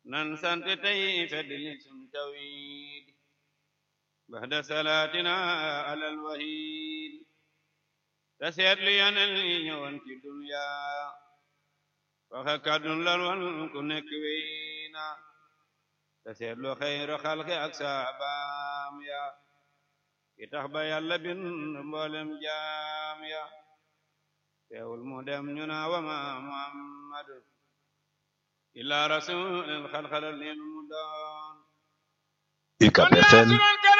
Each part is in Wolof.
nan sant tey feddli sun tawhid baxda salaatina alal wahid te seetlu yonen yi ñëwoon ci dunya waxe kàddun lal wan ku nekk weyna te seetlu xayru xalqi ak saabaam ya ki tax ba yàlla bin mboolem jaam ya teewul mu dem ñu na wama muhammadu illa rasulin xalxalal leen mu doon UCAB FM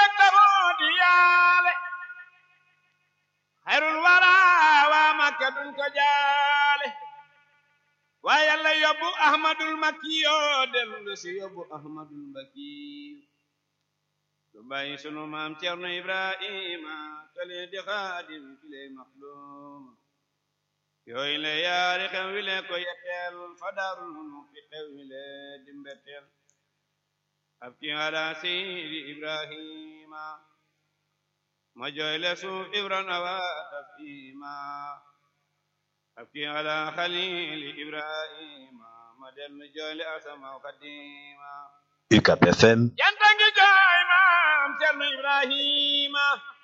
xayrul wara waa makka duñ ko jaale waa yàlla yóbbu ahmadul makki yoo dellu si yóbbu ahmadul makki du bàyyi sunu maam cerno ibrahima kale di xaadim kile maxlum yooyu le yaari xew wi le ko yetteel fa daarul munu fi xew wi le di mbetteel ab ki ala seydi ibrahima ma jooy le suuf ibran awa tafima ab ki ala xalili ibrahima ma dellu jooy le asama xadima UCAB FM janta ngi jooy maam cerno ibrahima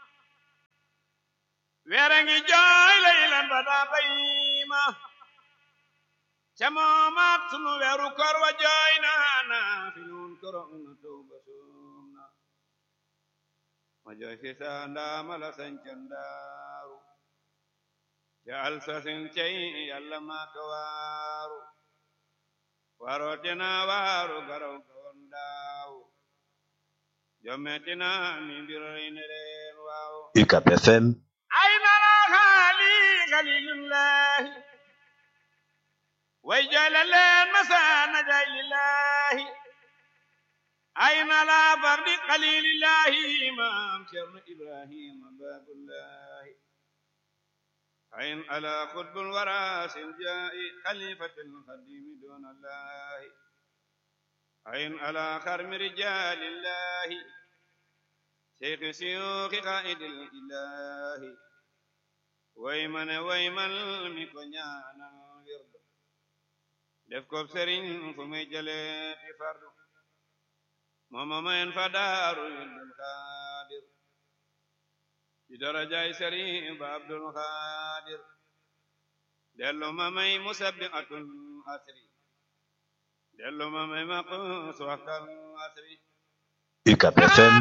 weere ngi jooy laylan ba daa bayima ca moomaat sunu weeru kor wa jooy naana fi nun koro una tawba sumna ma jooy fi saa ndaama la sañcan daaru ca alsasin cey yàlla maa ka waaru warootina waaru garaw ka won daaw jommetina mi mbiroy ne leen waaw UCAB FM أين الأغالي خليل الله ويجعل الليل مساء نجاي لله أين لا فرد قليل الله إمام شرم إبراهيم باب الله أين على قطب الوراس الجاء خليفة القديم دون الله أين على خرم رجال الله شيخ سيوخ قائد الإله ويمن ويمن مكو ñaanal wirdu def ko sëriñ fu muy jëlee ti fardu mooma mayen fa daaru Abdul Xaadir ci darajaay sëriñ ba Abdul Xaadir dellu ma may musabbihatul asri dellu ma may maqus waxtal asri UCAB FM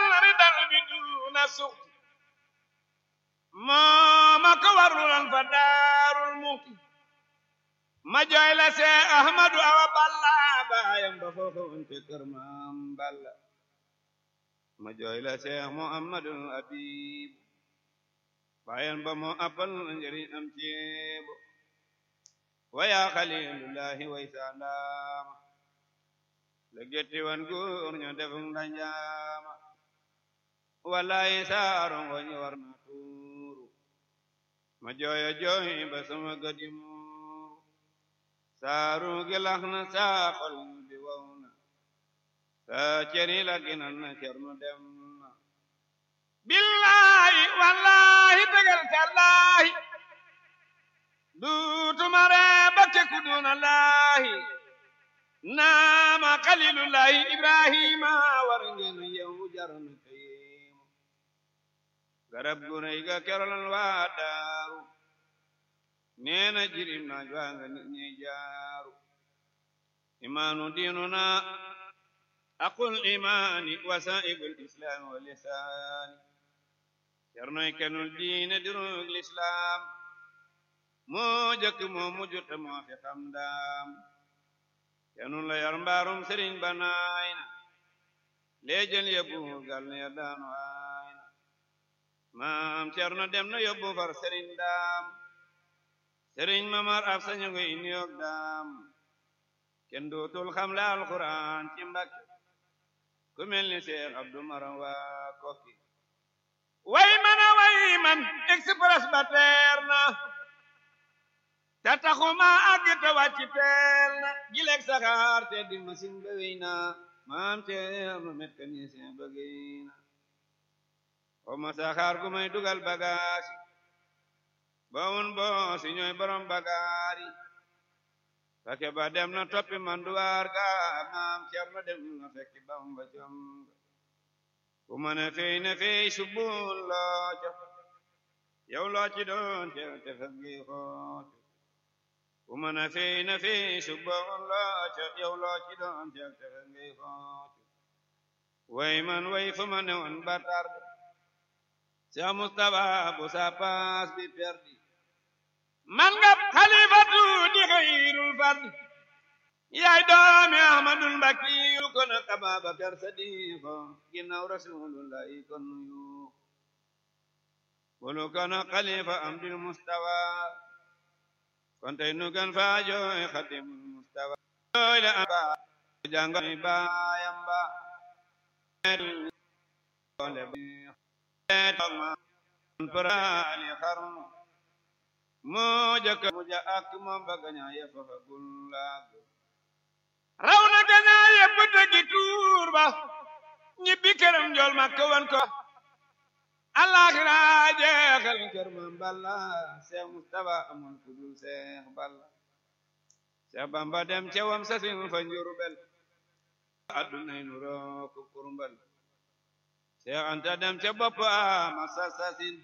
mooma ko warulan fa daarul muxti ma jooy la see ahmadu awa balla baayam ba foofa wonte kër maam balla ma jooy la see muhammadul abib baayam ba moo appal njëriñ am ceebo waya xalilullahi way saandaama la getti wan góor ño defum ndañaama wallahi saaro ngoñi war na tuuru ma jooyo jooy ba sama gadi muuru saaru gi lax na saa xol bi wow na saa ceri la ginan na cernu dem na billahi wallahi tegal tallahi duutuma ree bakke kuduna laahi naama xalilullahi ibrahima war ngeen yow jarana kayeemu garab gu rëy ga kerolan waa daaru neena jirim naaj waa nga nit ñi jaaru imaanu diinuna aqul imaani wasaa'ibul islaami wa lisaani cernoy kenul diine dirug lislaam moo jëkk moo mujj te moo fi xam daam kenul la yar mbaarum sëriñ ba naay na leejël yóbbu gal ne ya daanu aay na maam cerno dem na yóbbu far sëriñ daam sëriñ mamar ab sañu ngi niyoog daam kenn dootul xam la alquran ci mbakke ku mel ni seex abdu maram waa kokki way man a way man express ba teer na te taxuma àgg te wàcc teel na gileeg saxaar te di machine ba wéy na maam ceerno mécanicien ba géy na xoma saxaar gu may dugal bagaasi ba un bo si ñooy borom bagaari Mbàkke ba dem na toppi manduwaar ga maam Cerno dem na fekki Bamba jom ku mën a fey na fey subul loo ca yow loo ci doon te te fekk gi xoote ku mën a fey na fey subul loo ca yow loo ci doon te te fekk gi xoote way man way fu ma ne woon ba tarde Cheikh Moustapha bu sa paas bi perdi man nga xalifatu di xayrul fard yaay doomi ahmadul mbakkiyu kon ak ababakar sadiqo ginnaaw rasulullahi kon yu bulu kon ak xalifa amdil mustawa kon tey nu gan fa jooy xadimul mustawa jooy la amba jàngal baayam ba paraali xarnu moo jëkk mu ja ak moom ba gañaa yëpp fa gullaag raw na gañaa yëpp dëggi tuur ba ñibbi këram njool ma këwan ko alaxira jeexal kër mam balla seex mustafa amul ku dul seex balla seex bamba dem cewam sasin fa njurbel addunay nu roo ku kurmbal seex anta dem ca bopp ama sasasin